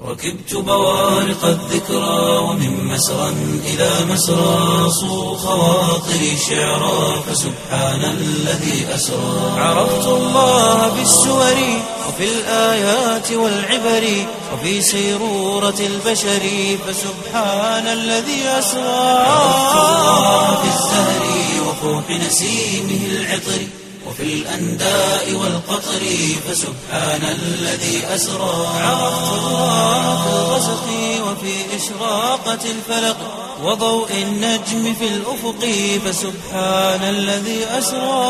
ركبت بوارق الذكرى ومن مسرى إلى مسرى صو خواطري شعرا فسبحان الذي أسرى عرفت الله بالسور وفي الآيات والعبر وفي سيرورة البشر فسبحان الذي أسرى عرفت الله بالزهر وفوح نسيمه العطر وفي الأنداء والقطر فسبحان الذي أسرى عرفت الله في الغسق وفي إشراقة الفلق وضوء النجم في الأفق فسبحان الذي أسرى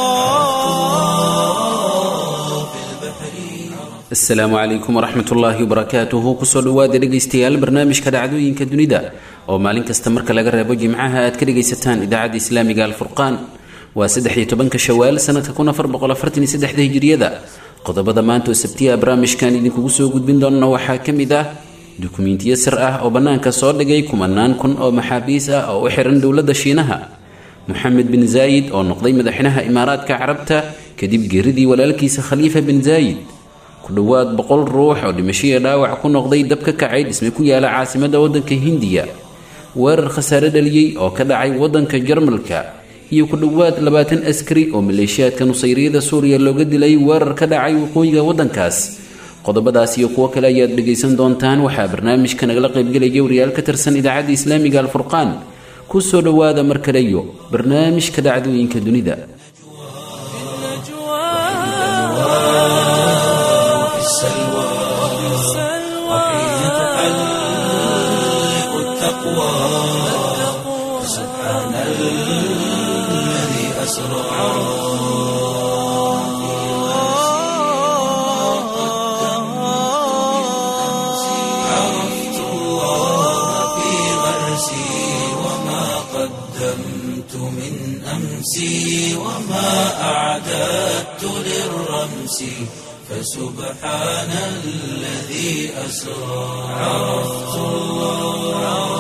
في البحر asalaamu calaykum waraxmat ullaahi wabarakaatuhu kusoo dhowaada dhegaystayaal barnaamijka dhacdooyinka dunida oo maalin kasta marka laga reebo jimcaha aad ka dhegaysataan idaacadda islaamiga alfurqaan waa saddex iyo tobanka shawaal sanadka kun afar boqol afartan iyo saddexda hijiriyada qodobada maanta oo sabtiya barnaamijkan idinkugu soo gudbin doona waxaa ka mid ah dukumentiyo sir ah oo bannaanka soo dhigay kumanaan kun oo maxaabiis ah oo u xiran dowladda shiinaha moxamed bin zaayid oo noqday madaxweynaha imaaraadka carabta kadib geeridii walaalkiisa khaliifa bin zaayid ku dhowaad boqol ruux oo dhimashiya dhaawac ku noqday dab ka kacay dhisme ku yaala caasimadda waddanka hindiya weerar khasaare dhaliyey oo ka dhacay waddanka jarmalka iyo ku dhowaad labaatan askari oo maleeshiyaadka nusayriyada suuriya looga dilay weerar ka dhacay waqooyiga waddankaas qodobadaas iyo kuwo kale ayaad dhegaysan doontaan waxaa barnaamijka nagala qaybgelaya wariyaal ka tirsan idaacadda islaamiga alfurqaan ku soo dhowaada mar kale iyo barnaamijka dhacdooyinka dunida وفي السلوى وحين تحلق التقوى سبحان الذي أسرى عرفت الله في غرسي وما قدمت من أمسي وما أعددت للرمس فسبحان الذي أسرى عرفت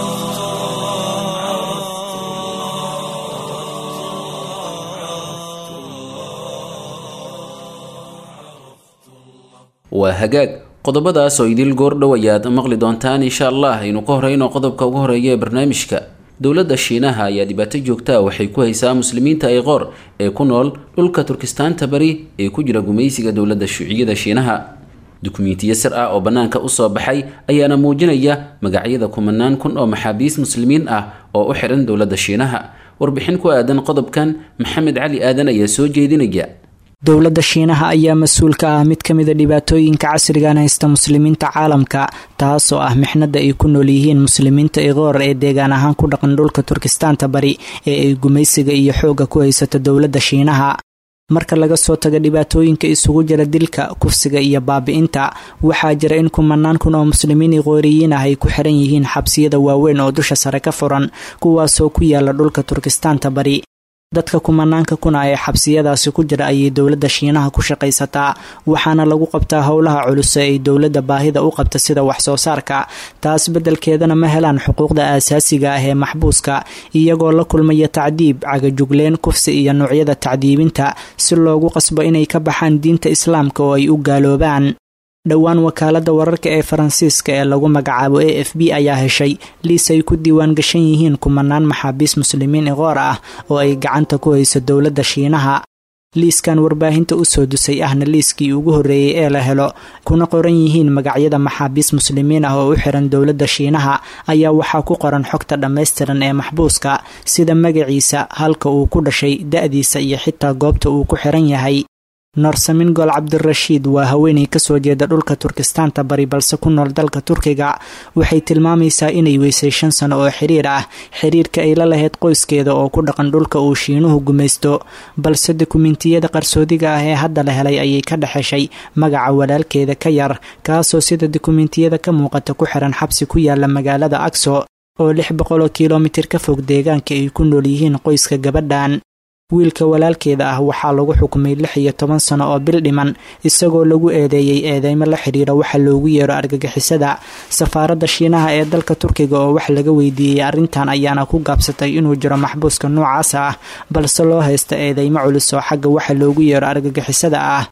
waa hagaag qodobadaas oo idil goordhow ayaad maqli doontaan insha allah aynu ka horeyno qodobka ugu horeeya ee barnaamijka dowladda shiinaha ayaa dhibaato joogta ah waxay ku haysaa muslimiinta ayqoor ee ku nool dhulka turkistaanta bari ee ku jira gumaysiga dowladda shuuciyada shiinaha dukumentiyo sir ah oo bannaanka usoo baxay ayaana muujinaya magacyada kumanaan kun oo maxaabiis muslimiin ah oo u xiran dowladda shiinaha warbixin ku aadan qodobkan maxamed cali aadan ayaa soo jeedinaya dowladda shiinaha ayaa mas-uul ka ah mid ka mida dhibaatooyinka casrigan haysta muslimiinta caalamka taasoo ah mixnada ay ku nool yihiin muslimiinta iqoor ee deegaan ahaan ku dhaqan dhulka turkistaanta bari ee ay gumaysiga iyo xoogga ku haysato dowladda shiinaha marka laga soo tago dhibaatooyinka isugu jira dilka kufsiga iyo baabi-inta waxaa jira in kumanaan kun oo muslimiin iqooriyiin ah ay ku xiran yihiin xabsiyada waaweyn oo dusha sare ka furan kuwaasoo ku yaala dhulka turkistaanta bari dadka kumanaanka kuna ee xabsiyadaasi ku jira ayay dowladda shiinaha ku shaqaysataa waxaana lagu qabtaa howlaha culus ee ay dowladda baahida u qabta sida wax soo saarka taas beddelkeedana ma helaan xuquuqda aasaasiga ah ee maxbuuska iyagoo la kulmaya tacdiib cagajugleen kufsi iyo noocyada tacdiibinta si loogu qasbo inay ka baxaan diinta islaamka oo ay u gaaloobaan dhowaan wakaaladda wararka ee faransiiska ee lagu magacaabo a f b ayaa heshay liis ay ku diiwaan gashan yihiin kumanaan maxaabiis muslimiin iqoor ah oo ay gacanta ku hayso dowladda shiinaha liiskan warbaahinta usoo dusay ahna liiskii ugu horreeyey ee la helo kuna qoran yihiin magacyada maxaabiis muslimiin ah oo u xiran dowladda shiinaha ayaa waxaa ku qoran xogta dhammaystiran ee maxbuuska sida magaciisa halka uu ku dhashay da-diisa iyo xitaa goobta uu ku xiran yahay noorsamin gol cabdirashiid waa haweenay kasoo jeeda dhulka turkistaanta bari balse ku nool dalka turkiga waxay tilmaamaysaa inay weysay shan sano oo xiriir ah xiriirka ay la lahayd qoyskeeda oo ku dhaqan dhulka uu shiinuhu gumaysto balse dukumentiyada qarsoodiga ah ee hadda la helay ayay ka dhexeshay magaca walaalkeeda ka yar kaasoo sida dukumentiyada ka muuqata ku xiran xabsi ku yaala magaalada agso oo lix boqol oo kilomitir ka fog deegaanka ay ku nool yihiin qoyska gabadhan wiilka walaalkeeda ah waxaa lagu xukumay lix iyo toban sano oo bil dhiman isagoo lagu eedeeyey eedeymo la xidhiira waxa loogu yeero argagixisada safaaradda shiinaha ee dalka turkiga oo wax laga weydiiyey arrintan ayaana ku gaabsatay inuu jiro maxbuuska noocaas ah balse loo haysta eedeymo culus oo xagga waxa loogu yeero argagixisada ah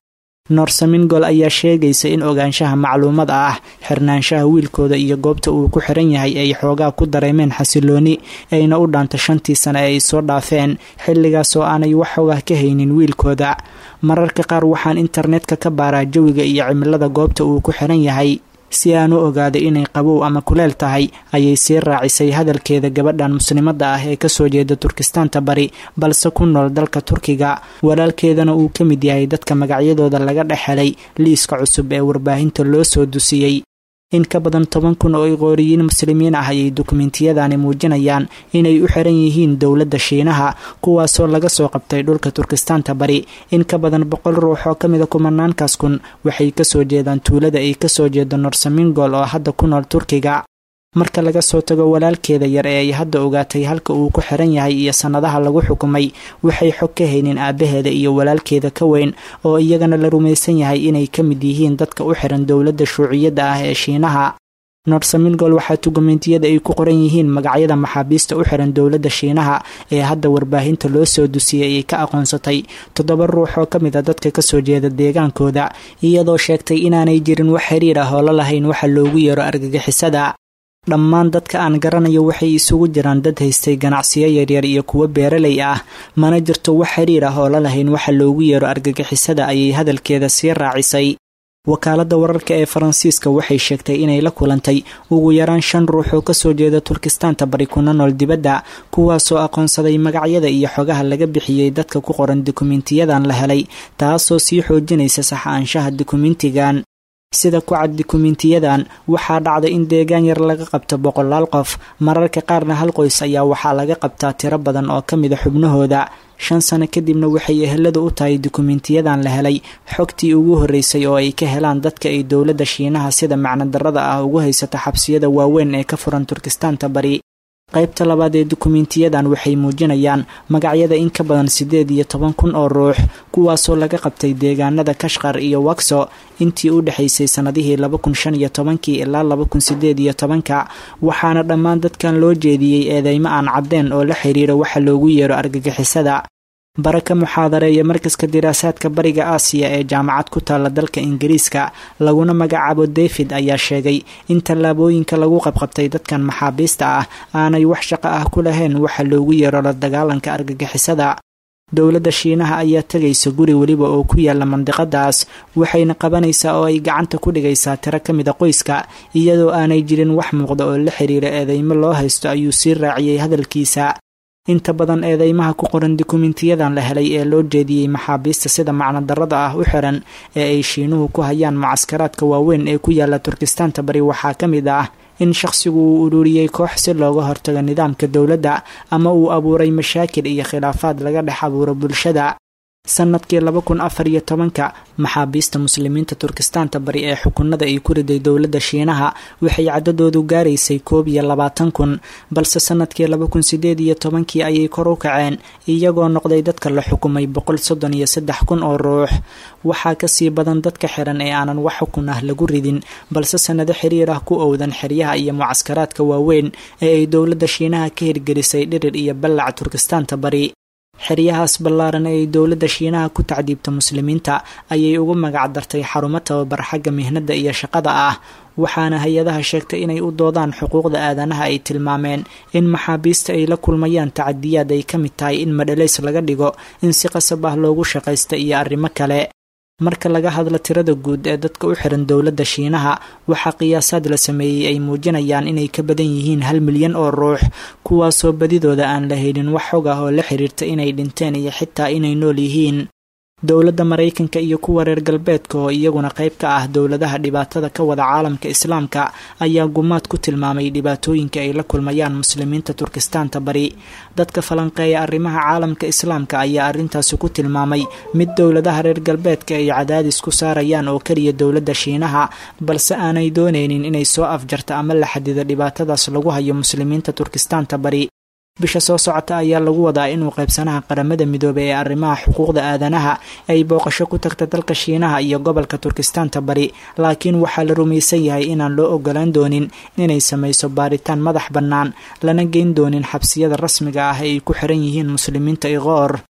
noorsamingol ayaa sheegaysa in ogaanshaha macluumada ah xirnaanshaha wiilkooda iyo goobta uu ku xiran yahay ay xoogaa ku dareemeen xasilooni ayna u dhaanta shantii sane ee ay soo dhaafeen xilligaas oo aanay wax xogah ka haynin wiilkooda mararka qaar waxaan internetka ka baaraa jawiga iyo cimilada goobta uu ku xiran yahay si aan u ogaaday inay qabow ama kuleel tahay ayay sii raacisay hadalkeeda gabadhan muslimadda ah ee kasoo jeeda turkistaanta bari balse ku nool dalka turkiga walaalkeedana uu ka mid yahay dadka magacyadooda laga dhex helay liiska cusub ee warbaahinta loo soo dusiyey in ka badan toban kun oo iqooriyiin muslimiin ah ayay dukumentiyadani muujinayaan inay u xiran yihiin dowladda shiinaha kuwaasoo laga soo qabtay dhulka turkistaanta bari in ka badan boqol ruux oo kamida kumanaankaas kun waxay kasoo jeedaan tuulada ay kasoo jeedo norsamingol oo hadda ku nool turkiga marka laga soo tago walaalkeeda yar ee ay hadda ogaatay halka uu ku xiran yahay iyo sannadaha lagu xukumay waxay xog ka haynin aabaheeda iyo walaalkeeda ka weyn oo iyagana la rumaysan yahay inay ka mid yihiin dadka u xiran dowladda shuuciyadda ah ee shiinaha norsamingol waxaa dukumentiyada ay ku qoran yihiin magacyada maxaabiista u xiran dowladda shiinaha ee hadda warbaahinta loo soo dusiyey ay ka aqoonsatay toddoba ruux oo ka mid a dadka kasoo jeeda deegaankooda iyadoo sheegtay inaanay jirin wax xiriir ah oo la lahayn waxa loogu yeero argagixisada dhammaan dadka aan garanayo waxay isugu jiraan dad haystay ganacsiyo yaryar iyo kuwo beeralay ah mana jirto wax xiriir ah oo la lahayn waxa loogu yeero argagixisada ayay hadalkeeda sii raacisay wakaaladda wararka ee faransiiska waxay sheegtay inay la kulantay ugu yaraan shan ruux oo kasoo jeeda turkistaanta bari kuna nool dibadda kuwaasoo aqoonsaday magacyada iyo xogaha laga bixiyey dadka ku qoran dukumentiyadan la helay taasoo sii xoojinaysa sax-aanshaha dukumentigan sida ku cad dukumentiyadan waxaa dhacday in deegaan yar laga qabto boqolaal qof mararka qaarna hal qoys ayaa waxaa laga qabtaa tiro badan oo ka mida xubnahooda shan sano kadibna waxay eheladu u tahay dukumentiyadan la helay xogtii ugu horreysay oo ay ka helaan dadka ay dowladda shiinaha sida macnodarrada ah ugu haysata xabsiyada waaweyn ee ka furan turkistaanta bari qaybta labaad ee dukumentiyadan waxay muujinayaan magacyada in ka badan siddeed iyo toban kun oo ruux kuwaasoo laga qabtay deegaanada kashqar iyo wakso intii u dhexaysay sannadihii laba kun shan iyo tobankii ilaa laba kun siddeed iyo tobanka waxaana dhammaan dadkan loo jeediyey eedeymo aan caddeen oo la xiriira waxa loogu yeero argagixisada baraka muxaadareeya markaska diraasaadka bariga aasiya ee jaamacad ku taalla dalka ingiriiska laguna magacaabo david ayaa sheegay in tallaabooyinka lagu qabqabtay dadkan maxaabiista ah aanay wax shaqo ah ku lahayn waxa loogu yeero la dagaalanka argagixisada dowladda shiinaha ayaa tegaysa guri weliba oo ku yaala mandiqadaas waxayna qabanaysaa oo ay gacanta ku dhigaysaa tiro ka mida qoyska iyadoo aanay jirin wax muuqda oo la xiriira eedeymo loo haysto ayuu sii raaciyey hadalkiisa inta badan eedeymaha ku qoran dukumentiyadan la helay ee loo jeediyey maxaabiista sida macnodarrada ah u xiran ee ay shiinuhu ku hayaan mucaskaraadka waaweyn ee ku yaala turkistaanta bari waxaa ka mid ah in shaqsigu uu ururiyey koox si looga hortago nidaamka dowladda ama uu abuuray mashaakil iyo khilaafaad laga dhex abuuro bulshada sanadkii laba kun afar iyo tobanka maxaabiista muslimiinta turkistaanta bari ee xukunada ay ku riday dowladda shiinaha waxay cadadoodu gaaraysay koob iyo labaatan kun balse sanadkii laba kun sideed iyo tobankii ayay kor u kaceen iyagoo noqday dadka la xukumay boqol soddon iyo saddex kun oo ruux waxaa kasii badan dadka xiran ee aanan wax xukun ah lagu ridin balse sanado xiriir ah ku owdan xeryaha iyo mucaskaraadka waaweyn ee ay dowladda shiinaha ka hirgelisay dhirir iyo ballac turkistaanta bari xeryahaas ballaaran ee ay dowladda shiinaha ku tacdiibta muslimiinta ayay ugu magac dartay xarumo tababar xagga mihnada iyo shaqada ah waxaana hay-adaha sheegtay inay u doodaan xuquuqda aadanaha ay tilmaameen in maxaabiista ay la kulmayaan tacadiyaad ay ka mid tahay in madhalays laga dhigo in si qasab ah loogu shaqaysta iyo arrimo kale marka laga hadlo tirada guud ee dadka u xiran dowladda shiinaha waxaa qiyaasaad la sameeyey ay muujinayaan inay ka badan yihiin hal milyan oo ruux kuwaasoo badidooda aan la helin wax xog ah oo la xiriirta inay dhinteen iyo xitaa inay nool yihiin dowladda maraykanka iyo kuwa reer galbeedka oo iyaguna qayb ka ah dowladaha dhibaatada ka wada caalamka islaamka ayaa gumaad ku tilmaamay dhibaatooyinka ay la kulmayaan muslimiinta turkistaanta bari dadka falanqeeya arrimaha caalamka islaamka ayaa arrintaasi ku tilmaamay mid dowladaha reer galbeedka ay cadaadis ku saarayaan oo keliya dowladda shiinaha balse aanay doonaynin inay soo afjarta ama la xadido dhibaatadaas lagu hayo muslimiinta turkistaanta bari bisha soo socota ayaa lagu wadaa inuu qaybsanaha qaramada midoobay ee arrimaha xuquuqda aadanaha ay booqasho ku tagta dalka shiinaha iyo gobolka turkistaanta bari laakiin waxaa la rumaysan yahay inaan loo ogolaan doonin inay samayso baaritaan madax bannaan lana geyn doonin xabsiyada rasmiga ah ee ay ku xiran yihiin muslimiinta iqoor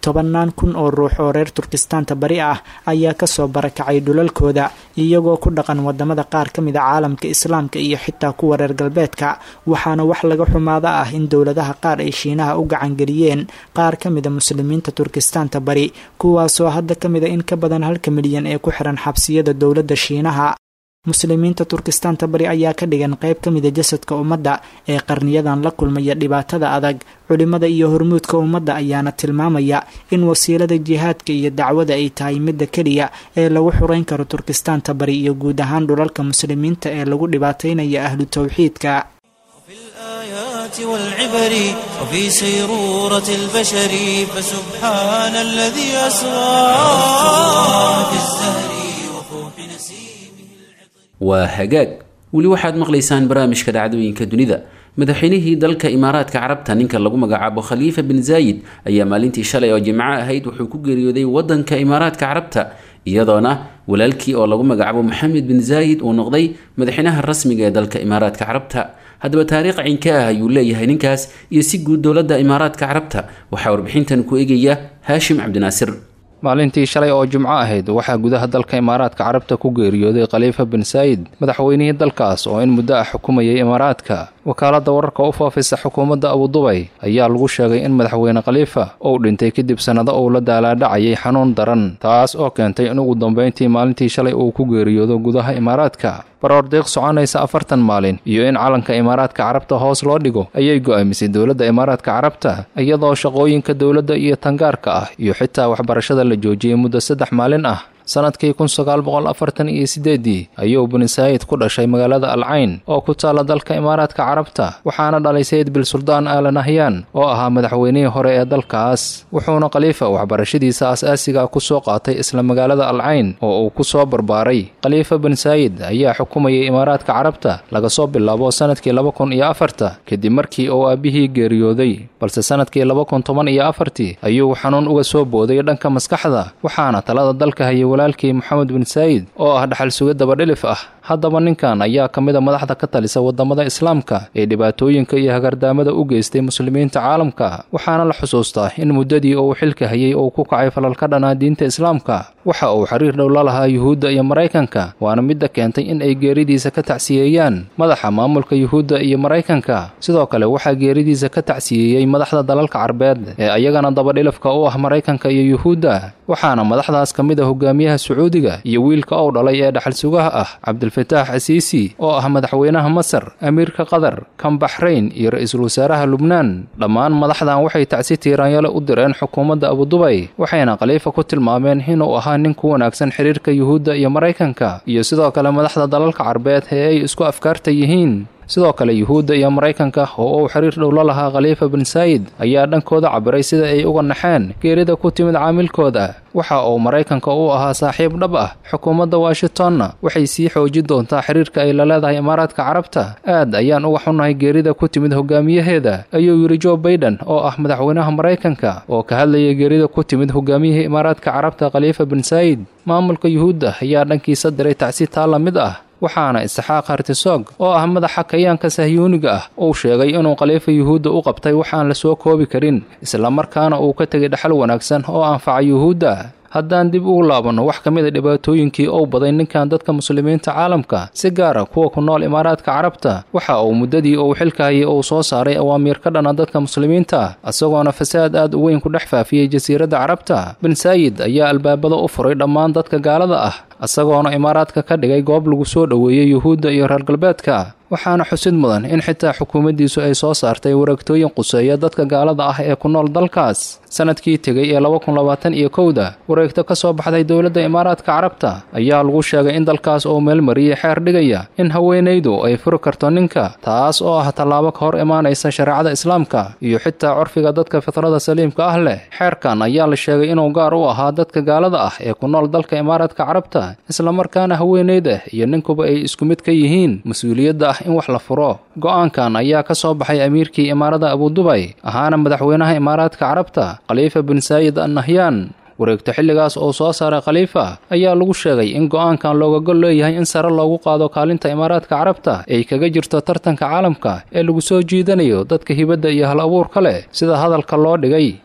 tobannaan kun oo ruux oo reer turkistaanta bari ah ayaa kasoo barakacay dhulalkooda iyagoo ku dhaqan wadamada qaar ka mid a caalamka islaamka iyo xitaa kuwa reer galbeedka waxaana wax laga xumaada ah in dowladaha qaar ay shiinaha u gacangeliyeen qaar ka mida muslimiinta turkistaanta bari kuwaasoo hadda ka mida in ka badan halka milyan ee ku xiran xabsiyada dowladda shiinaha muslimiinta turkistaanta bari ayaa ka dhigan qayb ka mida jasadka ummadda ee qarniyadan la kulmaya dhibaatada adag culimada iyo hormuudka ummadda ayaana tilmaamaya in wasiilada jihaadka iyo dacwada ay tahay midda keliya ee lagu xureyn karo turkistaanta bari iyo guud ahaan dhulalka muslimiinta ee lagu dhibaataynaya ahlu towxiidka والعبر وفي سيرورة البشر فسبحان الذي أسرى في الزهر وفوح نسيمه waa hagaag weli waxaad maqlaysaan barnaamijka dhacdooyinka dunida madaxweynihii dalka imaaraadka carabta ninka lagu magacaabo khaliifa bin zaayid ayaa maalintii shalay oo jimco ahayd wuxuu ku geeriyooday wadanka imaaraadka carabta iyadoona walaalkii oo lagu magacaabo maxamed bin zaayid uu noqday madaxweynaha rasmiga ee dalka imaaraadka carabta haddaba taariikh cinka ah ayuu leeyahay ninkaas iyo si guud dowladda imaaraadka carabta waxaa warbixintan ku egaya haashim cabdinaasir maalintii shalay oo jimco ahayd waxaa gudaha dalka imaaraadka carabta ku geeriyooday khaliifa bin saayid madaxweynihii dalkaas oo in muddo ah xukumayay imaaraadka wakaaladda wararka u faafisa xukuumadda abudubay ayaa lagu sheegay in madaxweyne khaliifa uu dhintay kadib sannado uu la daalaadhacayay xanuun daran taas oo keentay in ugu dambayntii maalintii shalay uu ku geeriyoodo gudaha imaaraadka baroordiiq soconaysa afartan maalin iyo in calanka imaaraadka carabta hoos loo dhigo ayay go'aamisay dowladda imaaraadka carabta iyadoo shaqooyinka dowladda iyo tangaarka ah iyo xitaa waxbarashada la joojiyey muddo saddex maalin ah sanadkii kun sagaal boqol afartan iyo sideedii ayuu bini saayid ku dhashay magaalada alcayn oo ku taalla dalka imaaraadka carabta waxaana dhalay sayid bil suldaan aala nahyan oo ahaa madaxweynihii hore ee dalkaas wuxuuna khaliifa waxbarashadiisa aas-aasiga ku soo qaatay isla magaalada alcayn oo uu ku soo barbaaray khaliifa bin saayid ayaa xukumayay imaaraadka carabta laga soo bilaabo sanadkii laba kun iyo afarta kadib markii uu aabbihii geeriyooday balse sanadkii laba kun toban iyo afartii ayuu xanuun uga soo booday dhanka maskaxda waxaana talada dalka hayay walaalkii moxamed bin saayid oo ah dhaxal suga dabadhilif ah haddaba ninkan ayaa ka mid a madaxda ka talisa wadamada islaamka ee dhibaatooyinka iyo hagardaamada u geystay muslimiinta caalamka waxaana la xusuustaa in muddadii uu xilka hayay uu ku kacay falal ka dhanaa diinta islaamka waxa uu xiriir dhow la lahaa yuhuudda iyo maraykanka waana midda keentay in ay geeridiisa ka tacsiyeeyaan madaxa maamulka yuhuudda iyo maraykanka sidoo kale waxaa geeridiisa ka tacsiyeeyey madaxda dalalka carbeed ee ayagana dabadhilifka u ah maraykanka iyo yuhuudda waxaana madaxdaas ka mid a hogaamiyaha sacuudiga iyo wiilka ou dhalay ee dhaxal sugaha ah cabdilfataax asiisi oo ah madaxweynaha masar amiirka qatar kan baxrayn iyo ra-iisul wasaaraha lubnaan dhammaan madaxdan waxay tacsi tiiraanyale u direen xukuumadda abudubay waxayna khaliifa ku tilmaameen inuu ahaa nin ku wanaagsan xiriirka yuhuudda iyo maraykanka iyo sidoo kale madaxda dalalka carbeed ee ay isku afkaarta yihiin sidoo kale yuhuudda iyo maraykanka oo uu xiriir dhow la lahaa khaliifa bin saayid ayaa dhankooda cabiray sida ay uga naxeen geerida ku timid caamilkooda waxa uu maraykanka u ahaa saaxiib dhab ah xukuumadda washingtonna waxay sii xoojin doontaa xiriirka ay la leedahay imaaraadka carabta aad ayaan uga xunnahay geerida ku timid hogaamiyaheeda ayuu yidhi jo baiden oo ah madaxweynaha maraykanka oo ka hadlayay geerida ku timid hogaamiyihii imaaraadka carabta khaliifa bin saayid maamulka yuhuudda ayaa dhankiisa diray tacsi taa la mid ah waxaana isxaaq hartisoog oo ah madaxa kayaanka sahyuuniga ah uu sheegay inuu khaliifa yuhuudda u qabtay waxaan la soo koobi karin islamarkaana uu ka tegay dhaxal wanaagsan oo anfaca yuhuudda haddaan dib ugu laabanno wax ka mid a dhibaatooyinkii ou baday ninkan dadka muslimiinta caalamka si gaara kuwa ku nool imaaraadka carabta waxa uu muddadii uu xilka hayay uu soo saaray awaamiir ka dhana dadka muslimiinta isagoona fasaad aad u weyn ku dhex faafiyey jasiiradda carabta bin saayid ayaa albaabada u furay dhammaan dadka gaalada ah isagoona imaaraadka ka dhigay goob lagu soo dhoweeyey yuhuudda iyo reer galbeedka waxaana xusid mudan in xitaa xukuumaddiisu ay soo saartay wareegtooyin quseeya dadka gaalada ah ee ku nool dalkaas sanadkii tegay ee laba kun labaatan iyo kowda wareegto ka soo baxday dowladda imaaraadka carabta ayaa lagu sheegay in dalkaas uu meel mariyey xeer dhigaya in haweenaydu ay furi karto ninka taas oo ah tallaabo ka hor imaanaysa shareecada islaamka iyo xitaa curfiga dadka fitrada saliimka ah leh xeerkan ayaa la sheegay inuu gaar u ahaa dadka gaalada ah ee ku nool dalka imaaraadka carabta islamarkaana haweenayda iyo ninkuba ay isku mid ka yihiin mas-uuliyadda ah in wax la furo go-aankan ayaa ka soo baxay amiirkii imaarada abudubay ahaana madaxweynaha imaaraadka carabta khaliifa bin saayid an nahyaan wareegto xilligaas oo soo saaray khaliifa ayaa lagu sheegay in go-aankan looga gol leeyahay in sare loogu qaado kaalinta imaaraadka carabta ay kaga jirto tartanka caalamka ee lagu soo jiidanayo dadka hibadda iyo hal abuurka leh sida hadalka loo dhigay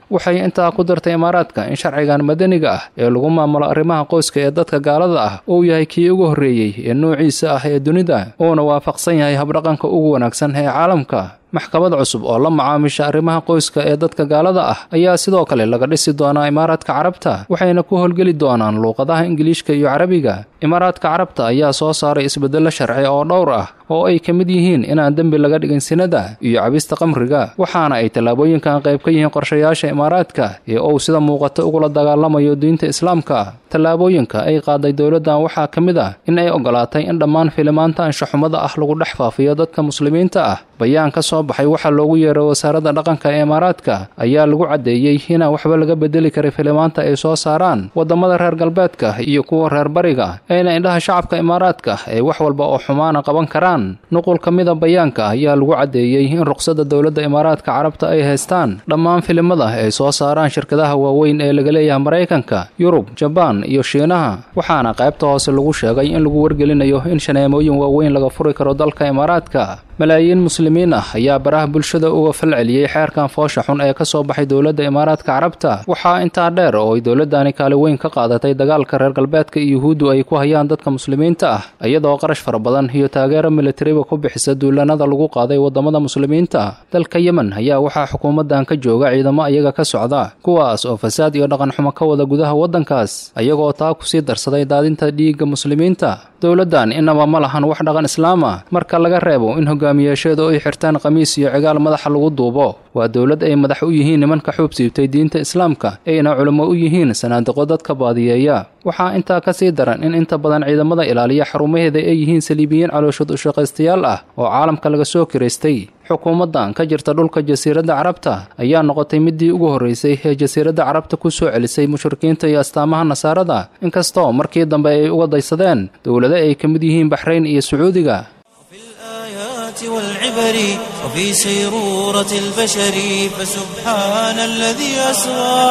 waxay intaa ku dartay imaaraadka in sharcigan madaniga ah ee lagu maamulo arrimaha qoyska ee dadka gaalada ah uu yahay kii ugu horreeyey ee noociisa ah ee dunida uuna waafaqsan yahay habdhaqanka ugu wanaagsan ee caalamka maxkamad cusub oo la macaamisha arrimaha qoyska ee dadka gaalada ah ayaa sidoo kale laga dhisi doonaa imaaraadka carabta waxayna ku howlgeli doonaan luuqadaha ingiliishka iyo carabiga imaaraadka carabta ayaa soo saaray isbeddello sharci oo dhowr ah oo ay ka mid yihiin inaan dembi laga dhigin sinada iyo cabista qamriga waxaana ay tallaabooyinkan qayb ka yihiin qorshayaasha imaaraadka ee uu sida muuqata ugula dagaalamayo diinta islaamka tallaabooyinka ay qaaday dowladdan waxaa ka mid ah in ay ogolaatay in dhammaan filimaanta anshaxumada ah lagu dhex faafiyo dadka muslimiinta ah bayaan ka soo baxay waxaa loogu yeeray wasaaradda dhaqanka ee imaaraadka ayaa lagu caddeeyey inaan waxba laga bedeli karin filimaanta ay soo saaraan waddamada reer galbeedka iyo kuwa reer bariga ayna indhaha shacabka imaaraadka ay wax walba oo xumaana qaban karaan nuqul ka mida bayaanka ayaa lagu caddeeyey in ruqsadda dowladda imaaraadka carabta ay haystaan dhammaan filimada ay soo saaraan shirkadaha waaweyn ee laga leeyahay maraykanka yurub jabaan iyo shiinaha waxaana qaybta hoose lagu sheegay in lagu wargelinayo in shaneemooyin waaweyn laga furi karo dalka imaaraadka malaayiin muslimiin ah ayaa baraha bulshada uga falceliyey xeerkan foosha xun ee ka soo baxay dowladda imaaraadka carabta waxaa intaa dheer oo ay dowladdani kaali weyn ka qaadatay dagaalka reer galbeedka iyo yuhuuddu ay ku hayaan dadka muslimiinta ah iyadoo qarash fara badan iyo taageero militariba ku bixisa duulanada lagu qaaday waddamada muslimiinta dalka yemen ayaa waxaa xukuumaddan ka jooga ciidamo ayaga ka socda kuwaas oo fasaad iyo dhaqan xumo ka wada gudaha waddankaas ayagoo taa kusii darsaday daadinta dhiigga muslimiinta dowladdan inaba ma lahan wax dhaqan islaama marka laga reebo in hogaamiyaasheedu ay xirtaan khamiis iyo cigaal madaxa lagu duubo waa dowlad ay madax u yihiin nimanka xuub siibtay diinta islaamka ayna culimo u yihiin sanaadiqo dadka baadiyeeya waxaa intaa ka sii daran in inta badan ciidamada ilaaliya xarumaheeda ay yihiin saliibiyiin calooshad ushaqaystayaal ah oo caalamka laga soo kiraystay xukuumaddan ka jirta dhulka jasiiradda carabta ayaa noqotay midii ugu horreysay ee jasiiradda carabta ku soo celisay mushrikiinta iyo astaamaha nasaarada inkastoo markii dambe ay uga daysadeen dowlado ay ka mid yihiin baxrayn iyo sacuudiga والعبر وفي سيرورة البشر فسبحان الذي أسرى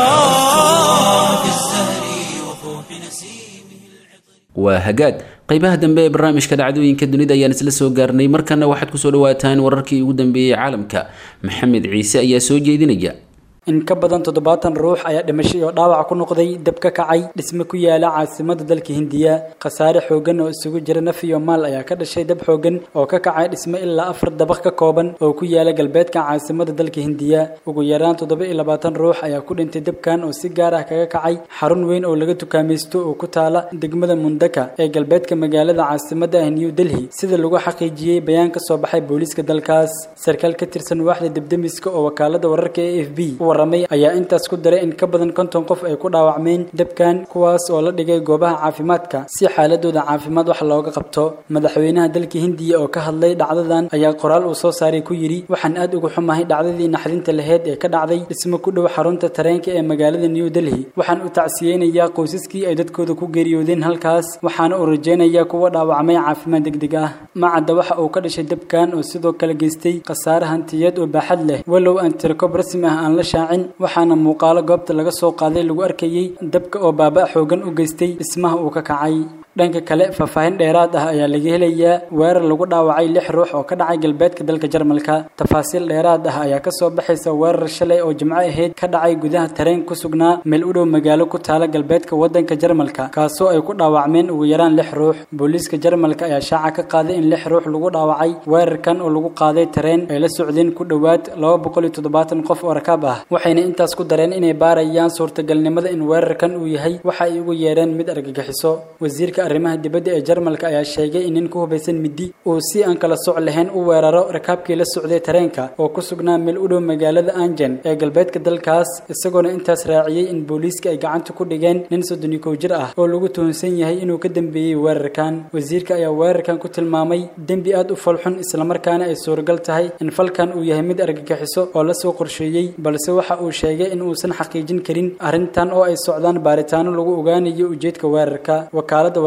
في الزهر وفوح نسيمه waa hagaag qaybaha dambe ee barnaamijka dhacdooyinka dunida ayaan isla soo gaarnay markana waxaad kusoo dhawaataan wararkii ugu dambeeyey caalamka maxamed ciise ayaa soo jeedinaya in ka badan toddobaatan ruux ayaa dhimasho iyo dhaawac ku noqday dab ka kacay dhisme ku yaala caasimada dalka hindiya khasaare xoogan oo isugu jira naf iyo maal ayaa ka dhashay dab xoogan oo ka kacay dhisme ilaa afar dabaq ka kooban oo ku yaala galbeedka caasimada dalka hindiya ugu yaraan toddoba iyo labaatan ruux ayaa ku dhintay dabkan oo si gaar ah kaga kacay xarun weyn oo laga tukaamaysto oo ku taala degmada mundaka ee galbeedka magaalada caasimada ah new delhi sida lagu xaqiijiyey bayaan ka soo baxay booliiska dalkaas sarkaal ka tirsan waaxda debdemiska oo wakaalada wararka e f b ayaa intaas ku daray in ka badan konton qof ay ku dhaawacmeen dabkan kuwaas oo la dhigay goobaha caafimaadka si xaaladooda caafimaad wax looga qabto madaxweynaha dalka hindiya oo ka hadlay dhacdadan ayaa qoraal uu soo saaray ku yidhi waxaan aad uga xumahay dhacdadii naxdinta laheyd ee ka dhacday dhismo ku dhow xarunta tareenka ee magaalada new delhi waxaan u tacsiyeynayaa qoysaskii ay dadkooda ku geeriyoodeen halkaas waxaana uu rajeynayaa kuwa dhaawacmay caafimaad degdeg ah macadda waxa uu ka dhashay dabkan oo sidoo kale geystay khasaare hantiyeed oo baaxad leh walow aan tirakob rasmi ah aan la shaacin waxaana muuqaalo goobta laga soo qaaday lagu arkayey dabka oo baaba xoogan u geystay dhismaha uu ka kacay dhanka kale faahfaahin dheeraad ah ayaa laga helayaa weerar lagu dhaawacay lix ruux oo ka dhacay galbeedka dalka jarmalka tafaasiil dheeraad ah ayaa kasoo baxaysa weerar shalay oo jimco ahayd ka dhacay gudaha tareen ku sugnaa meel u dhow magaalo ku taala galbeedka wadanka jarmalka kaasoo ay ku dhaawacmeen ugu yaraan lix ruux booliiska jarmalka ayaa shaaca ka qaaday in lix ruux lagu dhaawacay weerarkan oo lagu qaaday tareen ay la socdeen ku dhowaad laba boqol iyo toddobaatan qof oo rakaab ah waxayna intaas ku dareen inay baarayaan suurtagalnimada in weerarkan uu yahay waxa ay ugu yeereen mid argagixiso wasiirka arrimaha dibadda ee jarmalka ayaa sheegay in nin ku hubaysan midi uu si aan kala soc lahayn u weeraro rakaabkii la socday tareenka oo ku sugnaa meel u dhow magaalada anjen ee galbeedka dalkaas isagoona intaas raaciyey in booliiska ay gacanta ku dhigeen nin soddon iyo kow jir ah oo lagu tuhunsan yahay inuu ka dambeeyey weerarkan wasiirka ayaa weerarkan ku tilmaamay dembi aad u falxun islamarkaana ay suuragal tahay in falkan uu yahay mid argagixiso oo lasoo qorsheeyey balse waxa uu sheegay in uusan xaqiijin karin arrintan oo ay socdaan baaritaano lagu ogaanayo ujeedka weerarka wakaalada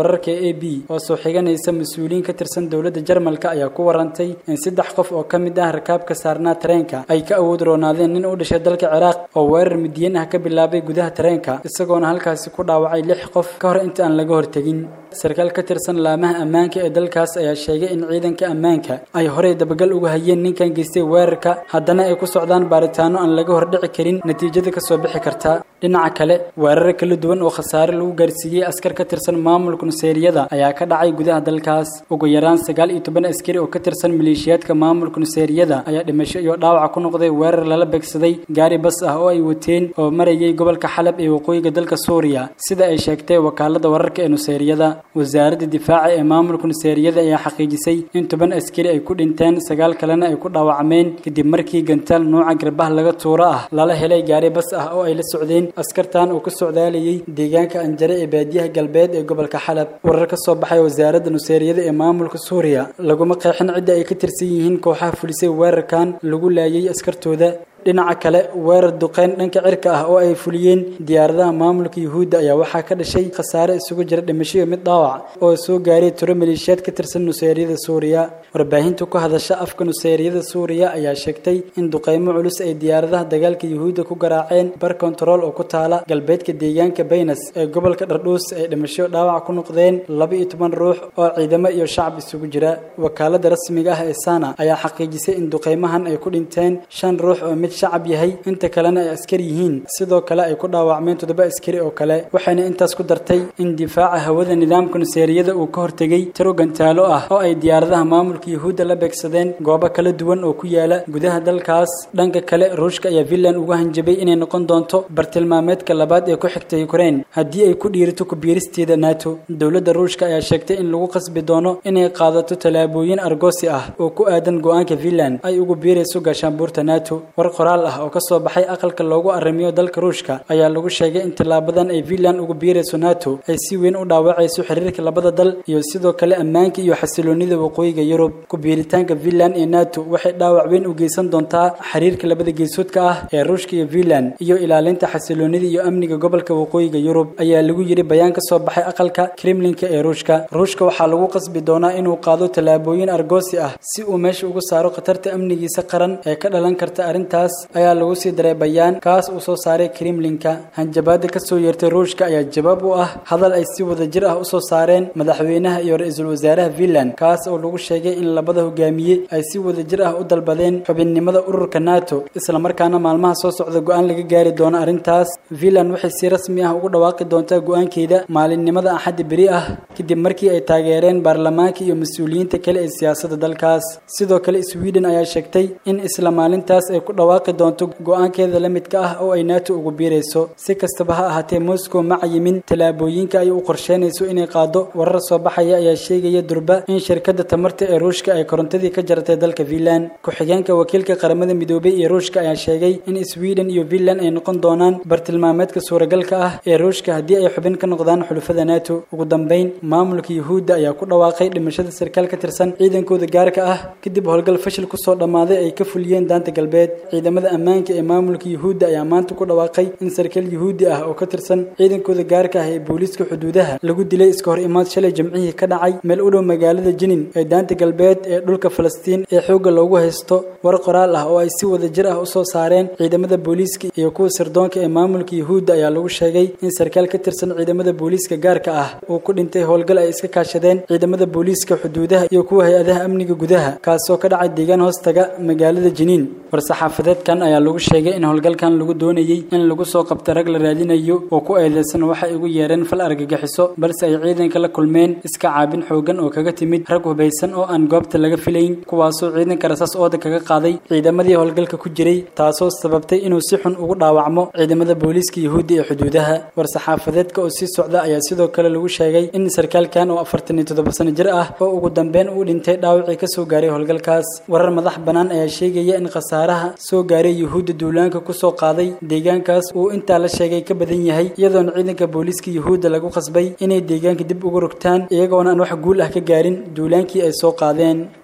wararka e a b oo soo xiganaysa mas-uuliyiin ka tirsan dowladda jarmalka ayaa ku warantay in saddex qof oo ka mid ah rakaabka saarnaa tareenka ay ka awood roonaadeen nin u dhashay dalka ciraaq oo weerar midiyan ah ka bilaabay gudaha tareenka isagoona halkaasi ku dhaawacay lix qof ka hor inta aan laga hortegin sarkaal ka tirsan laamaha ammaanka ee dalkaas ayaa sheegay in ciidanka ammaanka ay horey dabagal uga hayeen ninkan geystay weerarka haddana ay ku socdaan baaritaano aan laga hordhici karin natiijada kasoo bixi karta dhinaca kale weeraro kala duwan oo khasaare lagu gaarsiiyey askar ka tirsan maamulka nuseeriyada ayaa ka dhacay gudaha dalkaas ugu yaraan sagaal iyo toban askari oo ka tirsan maleeshiyaadka maamulka nuseeriyada ayaa dhimasho iyo dhaawac ku noqday weerar lala beegsaday gaari bas ah oo ay wateen oo marayay gobolka xalab ee waqooyiga dalka suuriya sida ay sheegtay wakaalada wararka ee nuseeriyada wasaaradda difaaca ee maamulka nuseeriyada ayaa xaqiijisay in toban askari ay ku dhinteen sagaal kalena ay ku dhaawacmeen kadib markii gantaal nuuca garbaha laga tuuro ah lala helay gaari bas ah oo ay la socdeen askartan uu ka socdaalayay deegaanka anjare ee baadiyaha galbeed ee gobolka xalab warar ka soo baxay wasaaradda nuseeriyada ee maamulka suuriya laguma qeexin cidda ay ka tirsan yihiin kooxaha fulisay weerarkan lagu laayay askartooda dhinaca kale weerar duqeyn dhanka cirka ah oo ay fuliyeen diyaaradaha maamulka yuhuudda ayaa waxaa ka dhashay khasaare isugu jira dhimasho iyo mid dhaawac oo soo gaaray tiro maleeshiyaad ka tirsan nuseeriyada suuriya warbaahinta ku hadasha afka nuseeriyada suuriya ayaa sheegtay in duqeymo culus ay diyaaradaha dagaalka yuhuudda ku garaaceen bar kontarool oo ku taala galbeedka deegaanka baynas ee gobolka dhardhuus ay dhimasho dhaawac ku noqdeen laba iyo toban ruux oo ciidamo iyo shacab isugu jira wakaalada rasmiga ah ee sana ayaa xaqiijisay in duqeymahan ay ku dhinteen shan ruux oo mid shacab yahay inta kalena ay askar yihiin sidoo kale ay ku dhaawacmeen toddoba askari oo kale waxayna intaas ku dartay in difaaca hawada nidaamka nuseeriyada uu ka hortegay tiro gantaalo ah oo ay diyaaradaha maamulka yuhuudda la beegsadeen goobo kala duwan oo ku yaala gudaha dalkaas dhanka kale ruushka ayaa finland ugu hanjabay inay noqon doonto bartilmaameedka labaad ee ku xigta ukraine haddii ay ku dhiirito kubiiristeeda nato dowladda ruushka ayaa sheegtay in lagu qasbi doono inay qaadato tallaabooyin argoosi ah oo ku aadan go-aanka finland ay ugu biirayso gaashaanbuurta nato war qoraal ah oo ka soo baxay aqalka loogu arrimiyo dalka ruushka ayaa lagu sheegay in tillaabadan ay finland ugu biirayso nato ay si weyn u dhaawacayso xiriirka labada dal iyo sidoo kale ammaanka iyo xasiloonida waqooyiga yurub ku biiritaanka finland ee nato waxay dhaawac weyn u geysan doontaa xiriirka labada geesoodka ah ee ruushka iyo finland iyo ilaalinta xasiloonida iyo amniga gobolka waqooyiga yurub ayaa lagu yidhi bayaan ka soo baxay aqalka kremlinka ee ruushka ruushka waxaa lagu qasbi doonaa inuu qaado tallaabooyin argoosi ah si uu meesha uga saaro khatarta amnigiisa qaran ee ka dhalan karta arrintaas ayaa lagu sii daray bayaan kaas uu soo saaray kremlinka hanjabaada ka soo yeertay ruushka ayaa jawaab u ah hadal ay si wada jir ah usoo saareen madaxweynaha iyo ra-iisul wasaaraha finland kaas oo lagu sheegay in labada hogaamiye ay si wada jir ah u dalbadeen xubinnimada ururka nato islamarkaana maalmaha soo socda go-aan laga gaari doono arrintaas finland waxay si rasmi ah ugu dhawaaqi doontaa go-aankeeda maalinimada axaddi beri ah kadib markii ay taageereen baarlamaanka iyo mas-uuliyiinta kale ee siyaasadda dalkaas sidoo kale sweden ayaa sheegtay in isla maalintaas ay ku dhawaaqi doonto go-aankeeda la midka ah oo ay nato ugu biirayso si kastaba ha ahaatee moscow ma cayimin tallaabooyinka ay u qorsheynayso inay qaado warar soo baxaya ayaa sheegaya durba in shirkadda tamarta ee ruushka ay korontadii ka jaratay dalka finland ku-xigeenka wakiilka qaramada midoobay ee ruushka ayaa sheegay in sweden iyo finland ay noqon doonaan bartilmaameedka suuragalka ah ee ruushka haddii ay xubin ka noqdaan xulufada nato ugu dambeyn maamulka yuhuudda ayaa ku dhawaaqay dhimashada sarkaal ka tirsan ciidankooda gaarka ah kadib howlgal fashil kusoo dhammaaday ay ka fuliyeen daanta galbeed ciidamada ammaanka ee maamulka yuhuudda ayaa maanta ku dhawaaqay in sarkaal yuhuudi ah oo ka tirsan ciidankooda gaarka ah ee booliiska xuduudaha lagu dilay iska hor imaad shalay jimcihii ka dhacay meel u dhow magaalada jinin ee daanta galbeed ee dhulka falastiin ee xoogga loogu haysto war qoraal ah oo ay si wada jir ah usoo saareen ciidamada booliiska iyo kuwa sirdoonka ee maamulka yuhuudda ayaa lagu sheegay in sarkaal ka tirsan ciidamada booliiska gaarka ah uu ku dhintay howlgal ay iska kaashadeen ciidamada booliiska xuduudaha iyo kuwa hay-adaha amniga gudaha kaasoo ka dhacay deegaan hoostaga magaalada jiniin war-saxaafadeedkan ayaa lagu sheegay in howlgalkan lagu doonayey in lagu soo qabta rag la raadinayo oo ku eedeysan waxay ugu yeereen fal argagixiso balse ay ciidanka la kulmeen iska caabin xoogan oo kaga timid rag hubaysan oo aan goobta laga filayn kuwaasoo ciidanka rasaas ooda kaga qaaday ciidamadii howlgalka ku jiray taasoo sababtay inuu si xun ugu dhaawacmo ciidamada booliiska yuhuudda ee xuduudaha war-saxaafadeedka oo sii socda ayaa sidoo kale lagu sheegay in sarkaalkan oo afartan iyo toddoba sano jir ah oo ugu dambeyn uu dhintay dhaawacii kasoo gaaray howlgalkaas warar madax bannaan ayaa sheegaya in khasaaraha soo gaaray yuhuudda duulaanka kusoo qaaday deegaankaas uu intaa la sheegay ka badan yahay iyadoona ciidanka booliiska yuhuudda lagu qasbay inay deegaanka dib uga rogtaan iyagoona aan wax guul ah ka gaarin duulaankii ay soo qaadeen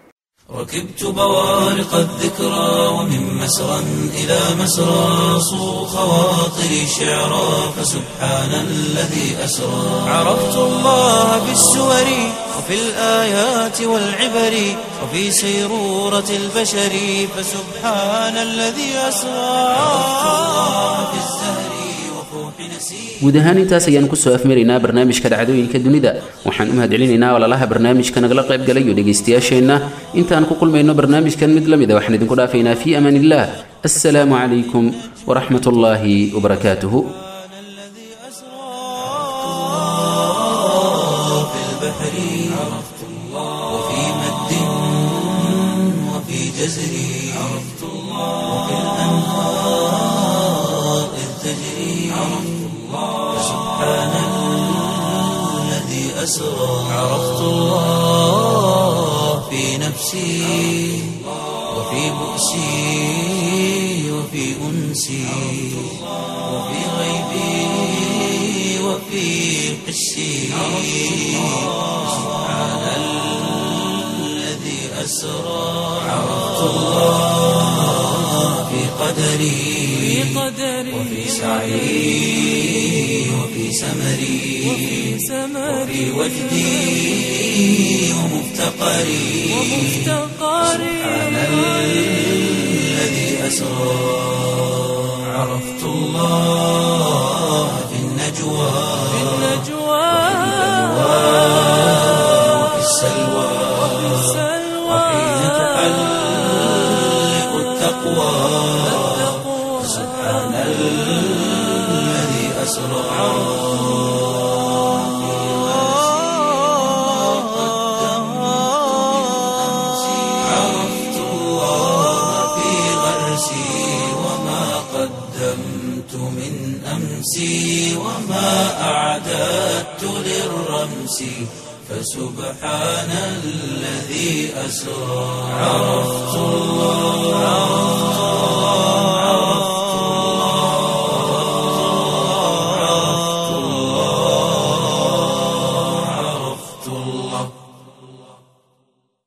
ركبت بوارق الذكرى ومن مسرى إلى مسرى صو خواطري شعرا فسبحان الذي أسرى عرفت الله في السور وفي الآيات والعبر وفي سيرورة البشر فسبحان الذي أسرى عرفت الله في الزهر وفوح نسير guud ahaan intaas ayaan kusoo afmaraynaa barnaamijka dhacdooyinka dunida waxaan u mahadcelinaynaa walaalaha barnaamijka nagala qayb galayo dhegaystayaasheenna intaan ku kulmayno barnaamijkan mid la mid a waxaan idinku dhaafaynaa fii amaan illah assalaamu calaykum waraxmat ullaahi wabarakaatuhu الذي أسرى في البحر عرفت الله وفي مد وفي جزر عرفت الله وفي الأنهار إذ تجري عرفت الله فسبحان الذي أسرى عرفت الله في نفسي وفي بؤسي وفي أنسي وفي غيبي وفي قسي سبحان الذي أسرى عرفت الله في قدري وفي سعي وفي سمري وفي وجدي ومفتقري سبحان الذي أسرى عرفت الله في النجوى وفي السلوى وحين تحلق التقوى سبحان الذي أسرى عرفت الله في غرسي وما قدمت من أمسي وما أعددت للرمس فسبحان الذي أسرى عرفت الله